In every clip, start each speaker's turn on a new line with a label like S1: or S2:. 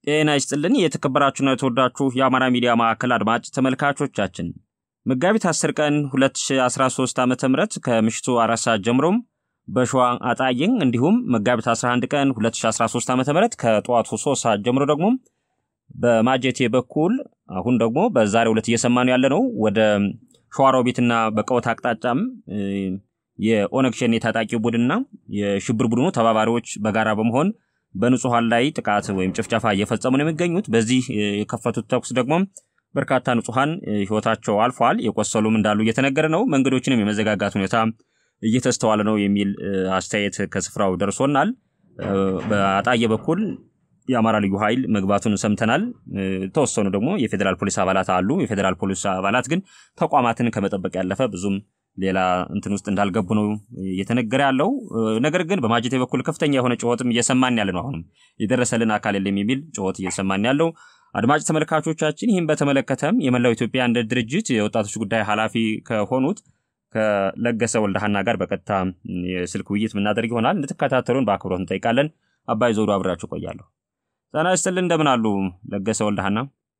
S1: ጤና ይስጥልን የተከበራችሁና የተወዳችሁ የአማራ ሚዲያ ማዕከል አድማጭ ተመልካቾቻችን መጋቢት 10 ቀን 2013 ዓ ም ከምሽቱ አራት ሰዓት ጀምሮም በሸዋ አጣይን እንዲሁም መጋቢት 11 ቀን 2013 ዓ ም ከጠዋቱ 3 ሰዓት ጀምሮ ደግሞ በማጀቴ በኩል አሁን ደግሞ በዛሬው ዕለት እየሰማነው ያለ ነው ወደ ሸዋሮቢትና በቀወት አቅጣጫም የኦነግ ሸኔ ታጣቂ ቡድንና የሽብር ቡድኑ ተባባሪዎች በጋራ በመሆን በንጹሐን ላይ ጥቃት ወይም ጭፍጨፋ እየፈጸሙ ነው የሚገኙት። በዚህ የከፈቱት ተኩስ ደግሞ በርካታ ንጹሐን ህይወታቸው አልፏል። የቆሰሉም እንዳሉ እየተነገረ ነው። መንገዶችንም የመዘጋጋት ሁኔታ እየተስተዋለ ነው የሚል አስተያየት ከስፍራው ደርሶናል። በአጣየ በኩል የአማራ ልዩ ኃይል መግባቱን ሰምተናል። የተወሰኑ ደግሞ የፌዴራል ፖሊስ አባላት አሉ። የፌዴራል ፖሊስ አባላት ግን ተቋማትን ከመጠበቅ ያለፈ ብዙም ሌላ እንትን ውስጥ እንዳልገቡ ነው እየተነገረ ያለው። ነገር ግን በማጀቴ በኩል ከፍተኛ የሆነ ጩኸትም እየሰማን ያለ ነው። አሁንም የደረሰልን አካል የለም የሚል ጩኸት እየሰማን ያለው አድማጭ ተመልካቾቻችን፣ ይህም በተመለከተም የመላው ኢትዮጵያ አንድነት ድርጅት የወጣቶች ጉዳይ ኃላፊ ከሆኑት ከለገሰ ወልደሃና ጋር በቀጥታ የስልክ ውይይት የምናደርግ ይሆናል። እንድትከታተሉን በአክብሮት እንጠይቃለን። አባይ ዘውዱ አብራችሁ ቆያለሁ። ጤና ይስጥልን። እንደምን አሉ ለገሰ ወልደሃና?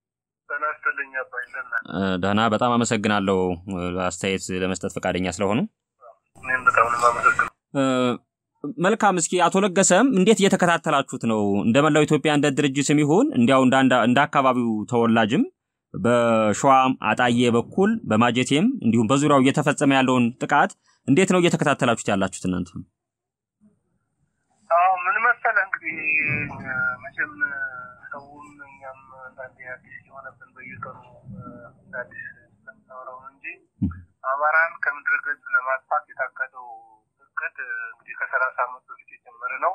S1: ደህና፣ በጣም አመሰግናለሁ አስተያየት ለመስጠት ፈቃደኛ ስለሆኑ። መልካም። እስኪ አቶ ለገሰም እንዴት እየተከታተላችሁት ነው? እንደ መላው ኢትዮጵያ እንደ ድርጅትም ይሁን እንዲያው እንደ አካባቢው ተወላጅም በሸዋ አጣዬ በኩል በማጀቴም እንዲሁም በዙሪያው እየተፈጸመ ያለውን ጥቃት እንዴት ነው እየተከታተላችሁት ያላችሁት እናንተ?
S2: አዎ ምን መሰለህ እንግዲህ መቼም ሰውም እኛም አንዳንዴ አዲስ የሆነብን በየቀኑ አዲስ ስለምናወራው ነው እንጂ አማራን ከምድረ ገጽ ለማጥፋት የታቀደው እቅድ እንግዲህ ከሰላሳ ዓመት በፊት የጀመረ ነው።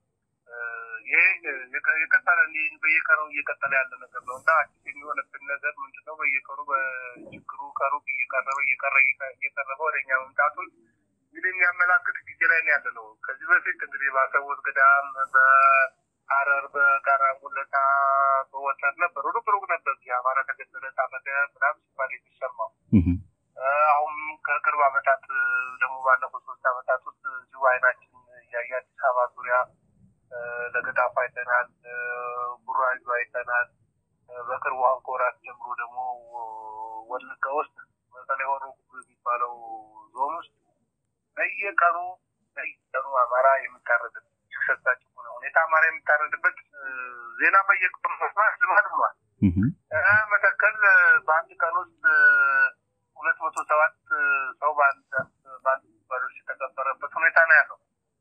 S2: ይሄ የቀጠለ በየቀኑ እየቀጠለ ያለ ነገር ነው እና አዲስ የሚሆነብን ነገር ምንድን ነው? በየቀኑ በችግሩ ከሩቅ እየቀረበ እየቀረ እየቀረበ ወደ እኛ መምጣቱን እንግዲህ የሚያመላክት ጊዜ ላይ ነው ያለ ነው። ከዚህ በፊት እንግዲህ በአሰቦት ገዳም፣ በሐረር፣ በጋራ ጉለታ፣ በወተር ነበር ሩቅ ሩቅ ነበር አማራ ተገደለ፣ ታረደ ምናምን ሲባል የሚሰማው አሁን ከቅርብ ዓመታት ደግሞ ባለፉት ሶስት ዓመታት ውስጥ እዚሁ አይናችን እያየ አዲስ አበባ ዙሪያ ለገዳፋ አይተናል፣ ቡራዩ አይተናል። በቅርቡ አሁን ከወራት ጀምሮ ደግሞ ወለጋ ውስጥ በተለይ ሆሮ የሚባለው ዞን ውስጥ በየቀኑ በየቀኑ አማራ የሚታረድበት ሰጣጭ ሆነ ሁኔታ አማራ የሚታረድበት ዜና በየቀኑ መስማት ልማድ ሆኗል። መተከል በአንድ ቀን ውስጥ ሁለት መቶ ሰባት ሰው በአንድ ባዶች የተቀበረበት ሁኔታ ነው ያለው።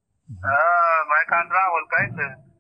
S2: ማይካድራ፣ ወልቃይት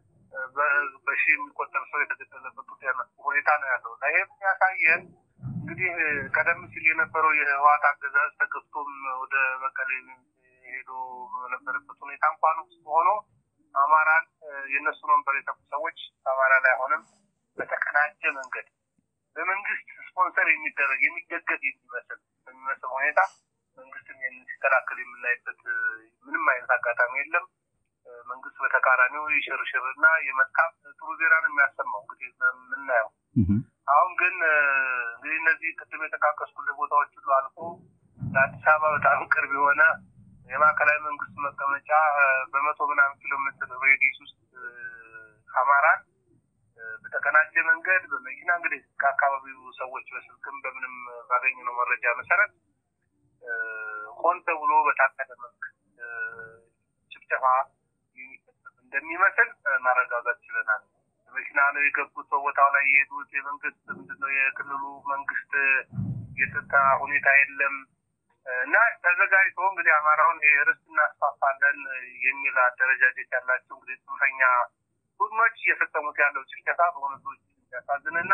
S2: በሺ የሚቆጠር ሰው የተገደለበት ሁኔታ ነው ያለው። ይሄም ያሳየን እንግዲህ ቀደም ሲል የነበረው የህወሓት አገዛዝ ተገፍቶም ወደ መቀሌ ሄዶ በነበረበት ሁኔታ እንኳን ውስጥ ሆኖ አማራን የእነሱ መንበር የተኩ ሰዎች አማራ ላይ አሁንም በተቀናጀ መንገድ በመንግስት ስፖንሰር የሚደረግ የሚደገፍ የሚመስል በሚመስል ሁኔታ መንግስትን ሲከላከል የምናይበት ምንም አይነት አጋጣሚ የለም። መንግስት በተቃራኒው የሽርሽርና የመልካም ጥሩ ዜናን የሚያሰማው እንግዲህ የምናየው አሁን ግን እንግዲህ እነዚህ ቅድም የጠቃቀስኩልህ ቦታዎች ሁሉ አልፎ ለአዲስ አበባ በጣም ቅርብ የሆነ የማዕከላዊ መንግስት መቀመጫ በመቶ ምናምን ኪሎ ሜትር ሬዲስ ውስጥ አማራን በተቀናጀ መንገድ በመኪና እንግዲህ ከአካባቢው ሰዎች በስልክም በምንም ባገኘነው መረጃ መሰረት ሆን ተብሎ በታቀደ መልክ ጭፍጨፋ እንደሚመስል ማረጋጋት ችለናል። መኪና ነው የገቡት። በቦታው ላይ የሄዱት የመንግስት ምንድነው የክልሉ መንግስት የጸጥታ ሁኔታ የለም እና ተዘጋጅቶ እንግዲህ አማራውን ርስት እናስፋፋለን የሚል አደረጃጀት ያላቸው እንግዲህ ጽንፈኛ ቡድኖች እየፈጸሙት ያለው ጭፍጨፋ በእውነቱ ያሳዝንና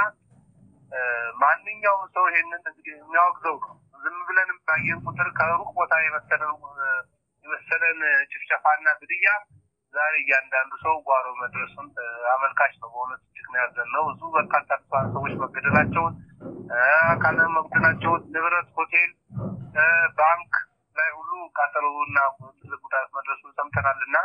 S2: ማንኛውም ሰው ይሄንን እንግዲህ የሚያወግዘው ነው። ዝም ብለን ባየን ቁጥር ከሩቅ ቦታ የመሰለን የመሰለን ጭፍጨፋና ግድያ ዛሬ እያንዳንዱ ሰው ጓሮ መድረሱን አመልካች ነው። በእውነት እጅግ ነው ያዘንነው። ብዙ በርካታ ንጹሃን ሰዎች መገደላቸውን፣ አካል መጉደላቸውን፣ ንብረት፣ ሆቴል፣ ባንክ ላይ ሁሉ ቃጠሎና ትልቅ ጉዳት መድረሱን ሰምተናል እና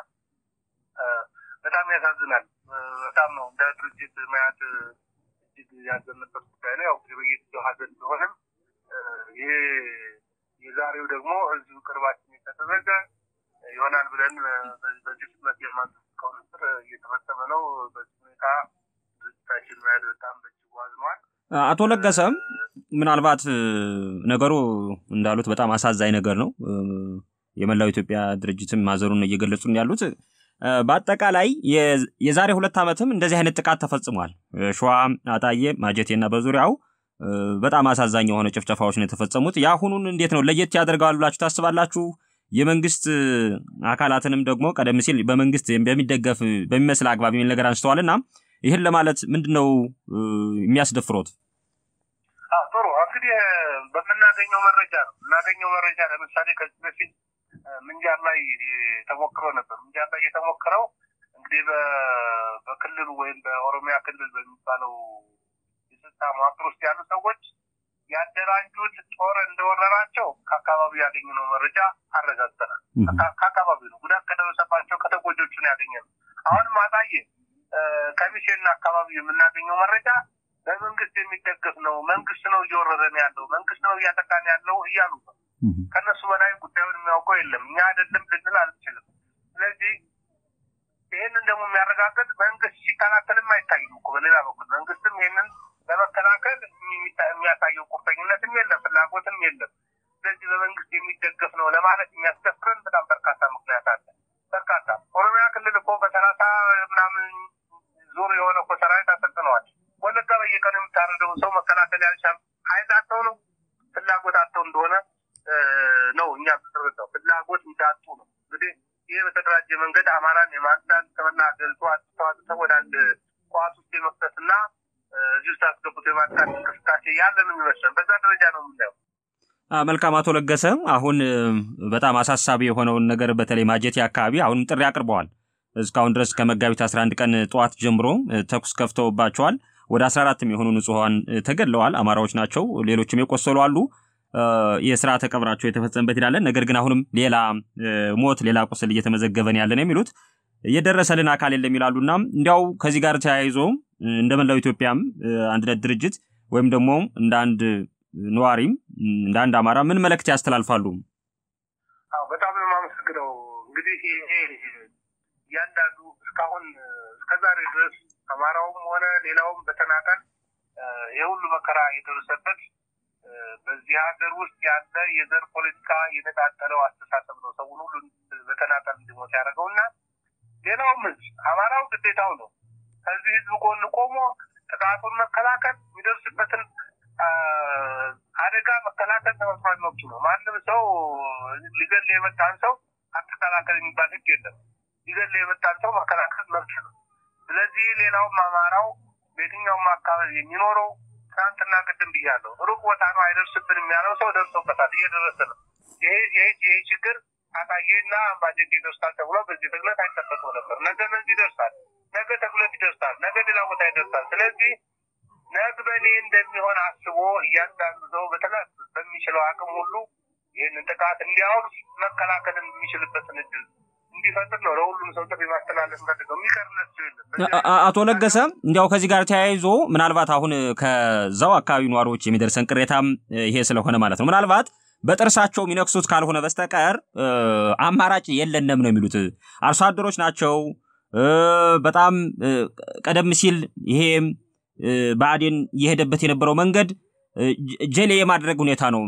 S2: በጣም ያሳዝናል። በጣም ነው እንደ ድርጅት መያት እጅግ ያዘንበት ጉዳይ ነው። ያው በየጊዜው ሀዘን ቢሆንም ይሄ የዛሬው ደግሞ እዚሁ ቅርባችን የተደረገ ይሆናል ብለን በዚህ ፍጥነት የማንጠብቀው ነገር እየተፈጸመ ነው። በዚህ ሁኔታ ድርጅታችን
S1: አቶ ለገሰ ምናልባት ነገሩ እንዳሉት በጣም አሳዛኝ ነገር ነው። የመላው ኢትዮጵያ ድርጅትም ማዘሩን እየገለጹን ያሉት በአጠቃላይ የዛሬ ሁለት ዓመትም እንደዚህ አይነት ጥቃት ተፈጽሟል። ሸዋ፣ አጣዬ፣ ማጀቴና በዙሪያው በጣም አሳዛኝ የሆነ ጭፍጨፋዎች ነው የተፈጸሙት። የአሁኑን እንዴት ነው ለየት ያደርገዋል ብላችሁ ታስባላችሁ? የመንግስት አካላትንም ደግሞ ቀደም ሲል በመንግስት በሚደገፍ በሚመስል አግባብ የሚል ነገር አንስተዋል እና ይህን ለማለት ምንድን ነው የሚያስደፍሮት?
S2: ጥሩ እንግዲህ በምናገኘው መረጃ ነው የምናገኘው መረጃ ለምሳሌ ከዚህ በፊት ምንጃር ላይ ተሞክሮ ነበር። ምንጃር ላይ የተሞክረው እንግዲህ በክልሉ ወይም በኦሮሚያ ክልል በሚባለው የጸጥታ መዋቅር ውስጥ ያሉ ሰዎች ያደራጁት ጦር እንደወረራቸው ከአካባቢው ያገኘነው መረጃ አረጋግጠናል። ከአካባቢው ነው ጉዳት ከደረሰባቸው ከተጎጆቹ ነው ያገኘነው። አሁንም አጣዬ ከሚሴና አካባቢው የምናገኘው መረጃ በመንግስት የሚደገፍ ነው፣ መንግስት ነው እየወረረን ያለው፣ መንግስት ነው እያጠቃን ያለው እያሉ ነው። ከእነሱ በላይ ጉዳዩን የሚያውቀው የለም። እኛ አይደለም ልንል አንችልም። ስለዚህ ይህንን ደግሞ የሚያረጋግጥ መንግስት ሲከላከልም አይታይም እኮ በሌላ በኩል መንግስትም ይህንን ለመከላከል የሚያሳየው ቁርጠኝነትም የለም፣ ፍላጎትም የለም። ስለዚህ በመንግስት የሚደገፍ ነው ለማለት የሚያስደፍረን በጣም በርካታ ምክንያት አለ። በርካታ ኦሮሚያ ክልል እኮ በሰላሳ ምናምን ዙር የሆነ እኮ ሰራዊት አሰልጥነዋል። ወለጋ በየቀኑ የምታረደውን ሰው መከላከል ያልቻሉ ኃይል አጥተው ነው ፍላጎት አጥተው እንደሆነ ነው እኛ ተረዳው ፍላጎት እንዳጡ ነው። እንግዲህ ይህ በተደራጀ መንገድ አማራን የማጽዳት ከመላ ሀገሪቱ አስተዋጽተው ወደ አንድ ቋት ውስጥ የመክተትና እዚህ ውስጥ አስገብቶ የማጥቃት እንቅስቃሴ ያለ ነው የሚመስለን። በዛ ደረጃ ነው የምናየው።
S1: መልካም አቶ ለገሰ፣ አሁን በጣም አሳሳቢ የሆነውን ነገር በተለይ ማጀቴ አካባቢ አሁንም ጥሪ አቅርበዋል። እስካሁን ድረስ ከመጋቢት 11 ቀን ጠዋት ጀምሮ ተኩስ ከፍተውባቸዋል። ወደ 14 የሚሆኑ ንጹሐን ተገድለዋል። አማራዎች ናቸው። ሌሎችም የቆሰሉ አሉ። የስርዓተ ቀብራቸው የተፈጸመበት ይላለን። ነገር ግን አሁንም ሌላ ሞት፣ ሌላ ቁስል እየተመዘገበን ያለን የሚሉት የደረሰልን አካል የለም ይላሉና እንዲያው ከዚህ ጋር ተያይዞ እንደ መላው ኢትዮጵያም አንድነት ድርጅት ወይም ደግሞ እንደ አንድ ነዋሪም እንደ አንድ አማራ ምን መልእክት ያስተላልፋሉ?
S2: በጣም ነው የማመሰግነው። እንግዲህ ይሄ እያንዳንዱ እስካሁን እስከዛሬ ድረስ አማራውም ሆነ ሌላውም በተናጠል የሁሉ መከራ የደረሰበት በዚህ ሀገር ውስጥ ያለ የዘር ፖለቲካ የተቃጠለው አስተሳሰብ ነው ሰውን ሁሉ በተናጠል እንዲሞት ያደረገው እና ሌላውም ህዝብ አማራው ግዴታው ነው ከዚህ ህዝብ ጎን ቆሞ ጥቃቱን መከላከል የሚደርስበትን አደጋ መከላከል ተፈጥሯዊ መብቱ ነው። ማንም ሰው ሊገል የመጣን ሰው አትከላከል የሚባል ህግ የለም። ሊገል የመጣን ሰው መከላከል መብት ነው። ስለዚህ ሌላውም አማራው በየትኛውም አካባቢ የሚኖረው ትናንትና ቅድም ብያለሁ፣ ሩቅ ቦታ ነው አይደርስብንም ያለው ሰው ደርሶበታል፣ እየደረሰ ነው። ይሄ ይሄ ችግር አጣዬና አምባጀት ይደርሳል ተብሎ በዚህ ትግለት አይጠበቅም ነበር። ነገ እነዚህ ይደርሳል፣ ነገ ተግለት ይደርሳል፣ ነገ ሌላ ቦታ ይደርሳል። ስለዚህ ነግ በእኔ እንደሚሆን አስቦ እያንዳንዱ ሰው በተለይ በሚችለው አቅም ሁሉ ይህንን ጥቃት እንዲያወግዝ መከላከልን የሚችልበትን እድል እንዲፈጥር ነው ለሁሉም ሰው ጥሪ ማስተላለፍ ፈልገው የሚቀርነት የለም።
S1: አቶ ለገሰ እንዲያው ከዚህ ጋር ተያይዞ ምናልባት አሁን ከዛው አካባቢ ነዋሪዎች የሚደርሰን ቅሬታም ይሄ ስለሆነ ማለት ነው ምናልባት በጥርሳቸው የሚነክሱት ካልሆነ በስተቀር አማራጭ የለንም ነው የሚሉት። አርሶ አደሮች ናቸው። በጣም ቀደም ሲል ይሄ ብአዴን እየሄደበት የነበረው መንገድ ጀሌ የማድረግ ሁኔታ ነው።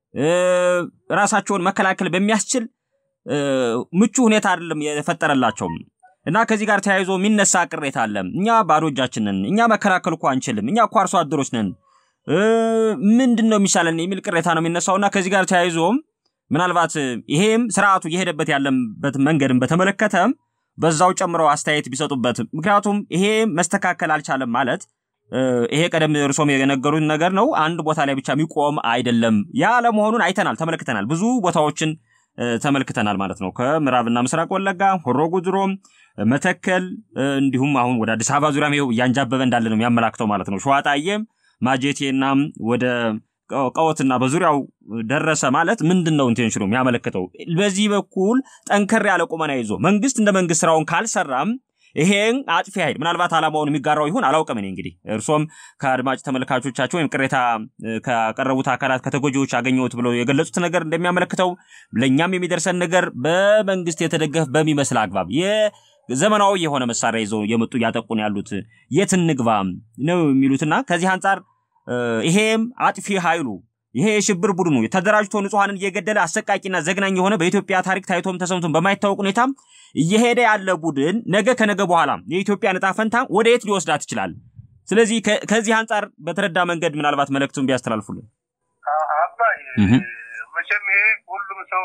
S1: ራሳቸውን መከላከል በሚያስችል ምቹ ሁኔታ አይደለም የፈጠረላቸው እና ከዚህ ጋር ተያይዞ የሚነሳ ቅሬታ አለ። እኛ ባዶ እጃችንን፣ እኛ መከላከል እኮ አንችልም፣ እኛ እኮ አርሶ አደሮች ነን፣ ምንድን ነው የሚሻለን የሚል ቅሬታ ነው የሚነሳው እና ከዚህ ጋር ተያይዞም ምናልባት ይሄም ስርዓቱ እየሄደበት ያለበት መንገድን በተመለከተም በዛው ጨምረው አስተያየት ቢሰጡበት። ምክንያቱም ይሄ መስተካከል አልቻለም ማለት ይሄ ቀደም እርሶም የነገሩን ነገር ነው። አንድ ቦታ ላይ ብቻ የሚቆም አይደለም። ያ ለመሆኑን አይተናል፣ ተመልክተናል። ብዙ ቦታዎችን ተመልክተናል ማለት ነው። ከምዕራብና ምስራቅ ወለጋ፣ ሆሮ ጉድሮ፣ መተከል እንዲሁም አሁን ወደ አዲስ አበባ ዙሪያ ይኸው እያንጃበበ እንዳለ ነው የሚያመላክተው ማለት ነው። ሸዋጣዬም ማጀቴና ወደ ቀወትና በዙሪያው ደረሰ ማለት ምንድን ነው ኢንቴንሽኑ የሚያመለክተው? በዚህ በኩል ጠንከር ያለ ቁመና ይዞ መንግስት እንደ መንግስት ስራውን ካልሰራም ይሄን አጥፊ ኃይል ምናልባት ዓላማውን የሚጋራው ይሁን አላውቅም። እኔ እንግዲህ እርሶም ከአድማጭ ተመልካቾቻቸው ወይም ቅሬታ ካቀረቡት አካላት ከተጎጂዎች አገኘሁት ብለው የገለጹት ነገር እንደሚያመለክተው ለእኛም የሚደርሰን ነገር በመንግስት የተደገፈ በሚመስል አግባብ ዘመናዊ የሆነ መሳሪያ ይዘው የመጡ እያጠቁን ያሉት የት እንግባ ነው የሚሉትና ከዚህ አንጻር ይሄም አጥፊ ኃይሉ ይሄ የሽብር ቡድኑ ተደራጅቶ ንጹሐንን እየገደለ አሰቃቂና ዘግናኝ የሆነ በኢትዮጵያ ታሪክ ታይቶም ተሰምቶም በማይታወቅ ሁኔታም እየሄደ ያለ ቡድን ነገ ከነገ በኋላ የኢትዮጵያ ዕጣ ፈንታ ወደ የት ሊወስዳት ይችላል? ስለዚህ ከዚህ አንጻር በተረዳ መንገድ ምናልባት መልእክቱን ቢያስተላልፉልን።
S2: አባይ መቼም ይሄ ሁሉም ሰው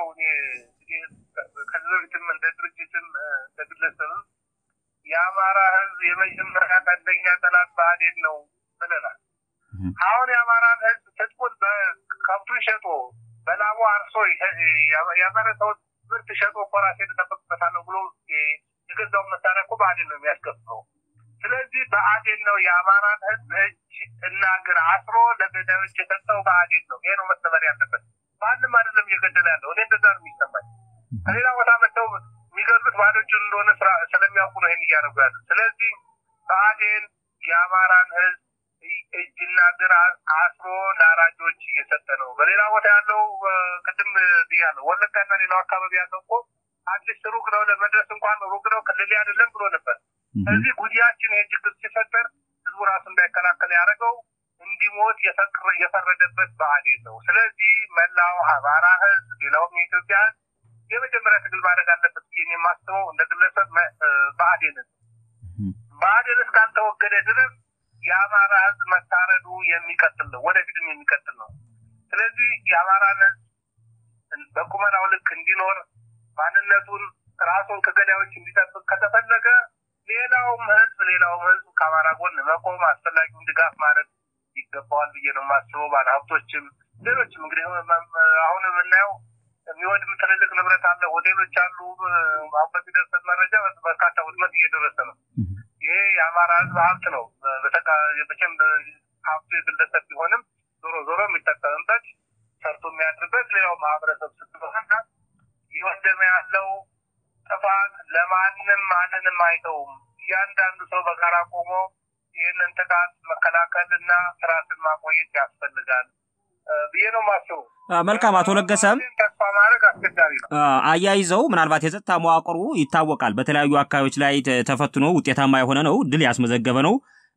S2: ከዚህ በፊትም እንደ ድርጅትም እንደ ግለሰብም የአማራ ህዝብ የመጀመሪያ ቀንደኛ ጠላት ብአዴን ነው ብለናል። አሁን የአማራን ህዝብ ትጥቁን ከብቱን ሸጦ በላቡ አርሶ ያመረተውን ምርት ሸጦ እኮ ራሴን እጠብቅበታለሁ ብሎ የገዛውን መሳሪያ እኮ ብአዴን ነው የሚያስከፍለው። ስለዚህ ብአዴን ነው የአማራን ህዝብ እጅ እና እግር አስሮ ለገዳዮች የሰጠው ብአዴን ነው። ይሄ ነው መሰበር ያለበት። ማንም አይደለም እየገደለ ያለው። እኔ እንደዛ ነው የሚሰማኝ። ከሌላ ቦታ መጥተው የሚገድሉት ባዶ እጁን እንደሆነ ስለሚያውቁ ነው ይህን እያደረጉ ያሉት። ስለዚህ ብአዴን የአማራን ህዝብ እጅና እግር አስሮ ለአራጆች እየሰጠ ነው። በሌላ ቦታ ያለው ቅድም ብያለሁ፣ ወለጋና ሌላው አካባቢ ያለው እኮ አትሊስት ሩቅ ነው፣ ለመድረስ እንኳን ሩቅ ነው፣ ክልል አይደለም ብሎ ነበር። እዚህ ጉዲያችን ይህ ችግር ሲፈጠር ህዝቡ ራሱ እንዳይከላከል ያደረገው እንዲሞት የፈረደበት ብአዴን ነው። ስለዚህ መላው አማራ ህዝብ፣ ሌላውም የኢትዮጵያ ህዝብ የመጀመሪያ ትግል ማድረግ አለበት ብዬ የማስበው እንደ ግለሰብ ብአዴንን ብአዴን እስካልተወገደ ድረስ የአማራ ህዝብ መታረዱ የሚቀጥል ነው፣ ወደፊትም የሚቀጥል ነው። ስለዚህ የአማራን ህዝብ በቁመናው ልክ እንዲኖር ማንነቱን ራሱን ከገዳዮች እንዲጠብቅ ከተፈለገ ሌላውም ህዝብ ሌላውም ህዝብ ከአማራ ጎን መቆም አስፈላጊውን ድጋፍ ማድረግ ይገባዋል ብዬ ነው የማስበው። ባለሀብቶችም ሌሎችም እንግዲህ አሁን የምናየው የሚወድም ትልልቅ ንብረት አለ፣ ሆቴሎች አሉ። አሁን በሚደርሰን መረጃ በርካታ ውድመት እየደረሰ ነው። ይሄ የአማራ ህዝብ ሀብት ነው። መቼም ሀብቱ የግለሰብ ቢሆንም ዞሮ ዞሮ የሚጠቀምበት ሰርቶ የሚያድርበት ሌላው ማህበረሰብ ስትሆንና እየወደመ ያለው ጥፋት ለማንም ማንንም አይተውም። እያንዳንዱ ሰው በጋራ ቆሞ ይህንን ጥቃት መከላከል እና ስርዓትን ማቆየት ያስፈልጋል ብዬ ነው የማስበው።
S1: መልካም አቶ ለገሰም
S2: ተስፋ ማድረግ አስቸጋሪ ነው።
S1: አያይዘው ምናልባት የጸጥታ መዋቅሩ ይታወቃል። በተለያዩ አካባቢዎች ላይ ተፈትኖ ውጤታማ የሆነ ነው፣ ድል ያስመዘገበ ነው።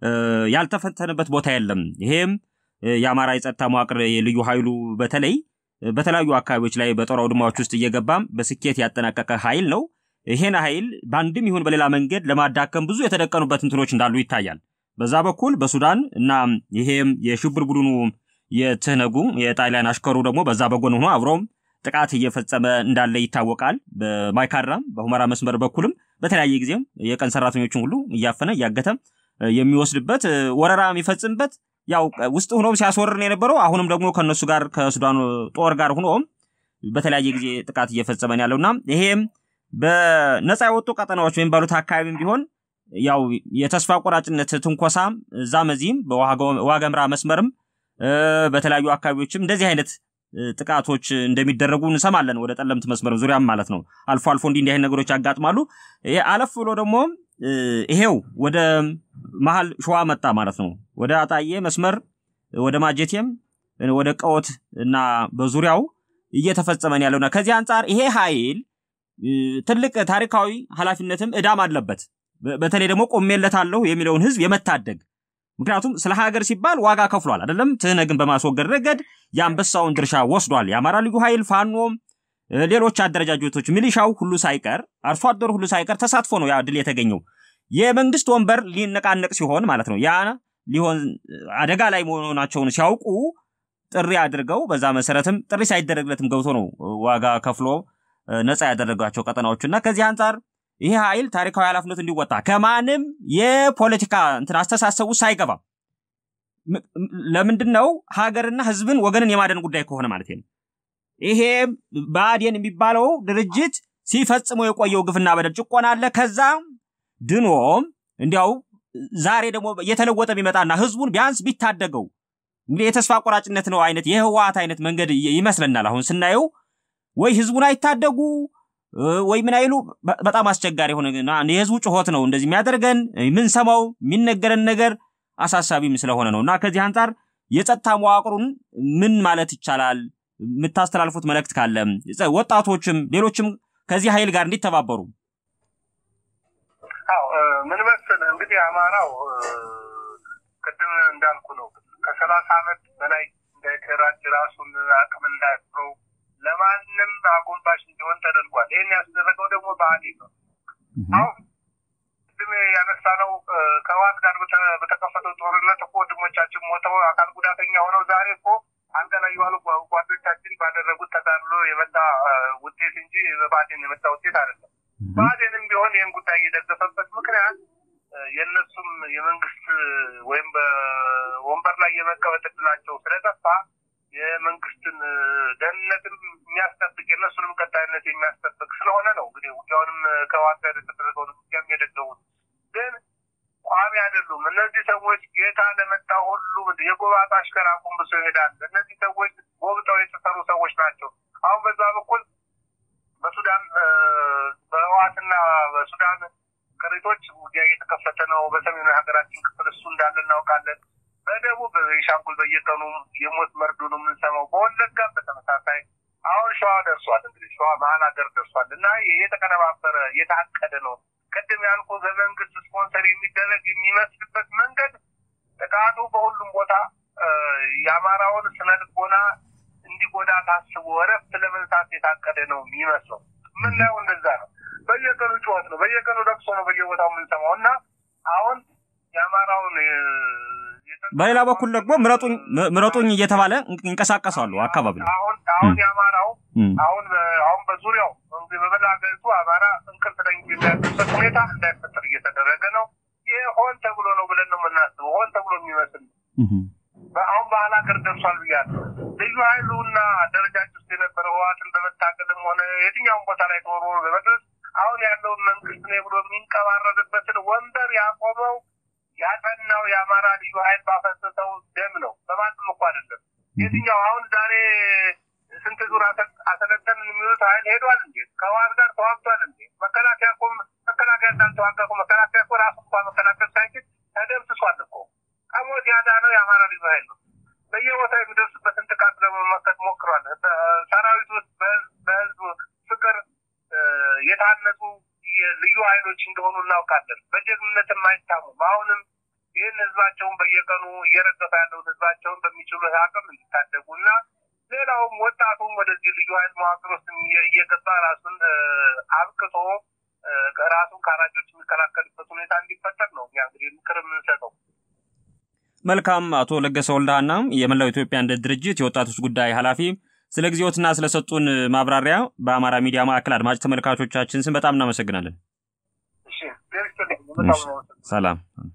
S1: ያልተፈተነበት ቦታ የለም። ይሄም የአማራ የጸጥታ መዋቅር የልዩ ኃይሉ በተለይ በተለያዩ አካባቢዎች ላይ በጦር አውድማዎች ውስጥ እየገባም በስኬት ያጠናቀቀ ኃይል ነው። ይሄን ኃይል በአንድም ይሁን በሌላ መንገድ ለማዳከም ብዙ የተደቀኑበት እንትኖች እንዳሉ ይታያል። በዛ በኩል በሱዳን እና ይሄም የሽብር ቡድኑ የትህነጉ የጣሊያን አሽከሩ ደግሞ በዛ በጎን ሆኖ አብሮም ጥቃት እየፈጸመ እንዳለ ይታወቃል። በማይካድራም በሁመራ መስመር በኩልም በተለያየ ጊዜም የቀን ሰራተኞችን ሁሉ እያፈነ እያገተ የሚወስድበት ወረራ የሚፈጽምበት ያው ውስጥ ሆኖም ሲያስወርር ነው የነበረው። አሁንም ደግሞ ከእነሱ ጋር ከሱዳኑ ጦር ጋር ሆኖም በተለያየ ጊዜ ጥቃት እየፈጸመን ያለውና ይሄም በነፃ የወጡ ቀጠናዎች ወይም ባሉት አካባቢም ቢሆን ያው የተስፋ ቆራጭነት ትንኮሳም እዛም እዚህም በዋገምራ መስመርም በተለያዩ አካባቢዎችም እንደዚህ አይነት ጥቃቶች እንደሚደረጉ እንሰማለን። ወደ ጠለምት መስመር ዙሪያም ማለት ነው። አልፎ አልፎ እንዲህ እንዲህ አይነት ነገሮች ያጋጥማሉ። አለፍ ብሎ ደግሞ ይሄው ወደ መሀል ሸዋ መጣ ማለት ነው። ወደ አጣዬ መስመር ወደ ማጀቴም ወደ ቀወት እና በዙሪያው እየተፈጸመን ያለውና ከዚህ አንጻር ይሄ ኃይል ትልቅ ታሪካዊ ኃላፊነትም እዳም አለበት። በተለይ ደግሞ ቆሜለታለሁ የሚለውን ህዝብ የመታደግ ምክንያቱም ስለ ሀገር ሲባል ዋጋ ከፍሏል አይደለም። ትህነግን በማስወገድ ረገድ የአንበሳውን ድርሻ ወስዷል። የአማራ ልዩ ኃይል ፋኖም፣ ሌሎች አደረጃጀቶች፣ ሚሊሻው ሁሉ ሳይቀር አርሶ አደሩ ሁሉ ሳይቀር ተሳትፎ ነው ያ ድል የተገኘው። የመንግስት ወንበር ሊነቃነቅ ሲሆን ማለት ነው ያ ሊሆን አደጋ ላይ መሆናቸውን ሲያውቁ ጥሪ አድርገው በዛ መሰረትም ጥሪ ሳይደረግለትም ገብቶ ነው ዋጋ ከፍሎ ነፃ ያደረጋቸው ቀጠናዎች እና ከዚህ አንጻር ይሄ ኃይል ታሪካዊ ኃላፊነት እንዲወጣ ከማንም የፖለቲካ እንትን አስተሳሰቡ ሳይገባ ለምንድን ነው ሀገርና ህዝብን ወገንን የማደን ጉዳይ ከሆነ ማለት ነው። ይሄ ብአዴን የሚባለው ድርጅት ሲፈጽመው የቆየው ግፍና በደል ጭቆና አለ። ከዛ ድኖም እንዲያው ዛሬ ደግሞ እየተለወጠ ቢመጣና ህዝቡን ቢያንስ ቢታደገው እንግዲህ የተስፋ ቆራጭነት ነው አይነት የህወሓት አይነት መንገድ ይመስለናል አሁን ስናየው ወይ ህዝቡን አይታደጉ ወይ ምን አይሉ በጣም አስቸጋሪ የሆነ የህዝቡ ጩኸት ነው እንደዚህ የሚያደርገን የምንሰማው የሚነገረን ነገር አሳሳቢም ስለሆነ ነው እና ከዚህ አንጻር የጸጥታ መዋቅሩን ምን ማለት ይቻላል? የምታስተላልፉት መልእክት ካለ ወጣቶችም ሌሎችም ከዚህ ኃይል ጋር እንዲተባበሩ።
S2: አዎ ምን መሰለህ እንግዲህ አማራው ቅድም እንዳልኩ ነው ከሰላሳ ዓመት በላይ እንዳይደራጅ ራሱን አቅም እንዳያስረው ለማንም አጎንባሽ እንዲሆን ተደርጓል። ይህን ያስደረገው ደግሞ ብአዴን ነው። አሁን ቅድም ያነሳነው ከህወሓት ጋር በተከፈተው ጦርነት እኮ ወንድሞቻችን ሞተው አካል ጉዳተኛ ሆነው ዛሬ እኮ አልጋ ላይ የዋሉ ጓዶቻችን ባደረጉት ተጋድሎ የመጣ ውጤት እንጂ በብአዴን የመጣ ውጤት አይደለም። ብአዴንም ቢሆን ይህን ጉዳይ የደገፈበት ምክንያት የእነሱም የመንግስት ወይም በወንበር ላይ የመቀመጥ እድላቸው ስለጠፋ የመንግስትን ደህንነትም የሚያስጠብቅ የእነሱንም ቀጣይነት የሚያስጠብቅ ስለሆነ ነው። እንግዲህ ውጊያውንም ከህወሓት ጋር የተደረገውን ውጊያም የደገሙት ግን ቋሚ አይደሉም። እነዚህ ሰዎች ጌታ ለመጣ ሁሉ የጎባጣ አሽከር አጎንብሶ ይሄዳል። እነዚህ ሰዎች ጎብጠው የተሰሩ ሰዎች ናቸው። አሁን በዛ በኩል በሱዳን በህወሓትና በሱዳን ቅሪቶች ውጊያ እየተከፈተ ነው። በሰሜኑ የሀገራችን ክፍል እሱ እንዳለ እናውቃለን። በደቡብ በቤንሻንጉል በየቀኑ የሞት መርዶ ነው የምንሰማው። በወለጋም በተመሳሳይ አሁን ሸዋ ደርሷል። እንግዲህ ሸዋ መሀል ሀገር ደርሷል እና የተቀነባበረ የታቀደ ነው። ቅድም ያልኩ በመንግስት ስፖንሰር የሚደረግ የሚመስልበት መንገድ ጥቃቱ በሁሉም ቦታ የአማራውን ስነ ልቦና እንዲጎዳ ታስቦ እረፍት ለመንሳት የታቀደ ነው የሚመስለው። የምናየው እንደዛ ነው። በየቀኑ ጩኸት ነው፣ በየቀኑ ለቅሶ ነው በየቦታው የምንሰማው እና አሁን የአማራውን
S1: በሌላ በኩል ደግሞ ምረጡኝ ምረጡኝ እየተባለ ይንቀሳቀሳሉ አካባቢ ነው።
S2: አሁን አሁን የአማራው አሁን አሁን በዙሪያው በመላ ሀገሪቱ አማራ እንቅልፍ ላይ የሚያድርበት ሁኔታ እንዳይፈጠር እየተደረገ ነው። ይህ ሆን ተብሎ ነው ብለን ነው የምናስበው። ሆን ተብሎ የሚመስል አሁን ባህል ሀገር ደርሷል ብያለሁ። ልዩ ኃይሉና አደረጃጅ ውስጥ የነበረ ህወሓትን በመታገልም ሆነ የትኛውን ቦታ ላይ ተወርውሮ በመድረስ አሁን ያለውን መንግስት ነው ብሎ የሚንቀባረርበትን ወንበር ያቆመው ያጠናው የአማራ ልዩ ኃይል ባፈሰሰው ደም ነው። በማንም እኮ አይደለም። የትኛው አሁን ዛሬ ስንት ዙር አሰለጠን የሚሉት ኃይል ሄዷል እንዴ? ከህወሓት ጋር ተዋግቷል እንዴ? መከላከያ እኮ መከላከያ እንዳልተዋጋ እኮ መከላከያ እኮ ራሱ እንኳ መከላከል ሳይችል ተደምስሷል እኮ። ከሞት ያዳነው የአማራ ልዩ ኃይል ነው። በየቦታው የሚደርስበትን ጥቃት ለመመከት ሞክሯል። ሰራዊት ውስጥ በህዝብ ፍቅር የታነጹ ልዩ ኃይሎች እንደሆኑ እናውቃለን። በጀግንነትም አይታሙም። አሁንም ይህን ህዝባቸውን በየቀኑ እየረገፈ ያለውን ህዝባቸውን በሚችሉ አቅም እንዲታደጉ እና ሌላውም ወጣቱም ወደዚህ ልዩ ኃይል መዋቅር ውስጥ እየገባ ራሱን አብቅቶ ራሱን ከአራጆች የሚከላከልበት ሁኔታ እንዲፈጠር ነው እኛ እንግዲህ ምክር የምንሰጠው።
S1: መልካም። አቶ ለገሰ ወልደሃና የመላው ኢትዮጵያ አንድነት ድርጅት የወጣቶች ጉዳይ ኃላፊ ስለ ጊዜዎትና ስለሰጡን ማብራሪያ በአማራ ሚዲያ ማዕከል አድማጭ ተመልካቾቻችን ስም በጣም እናመሰግናለን።
S2: እሺ፣
S1: ሰላም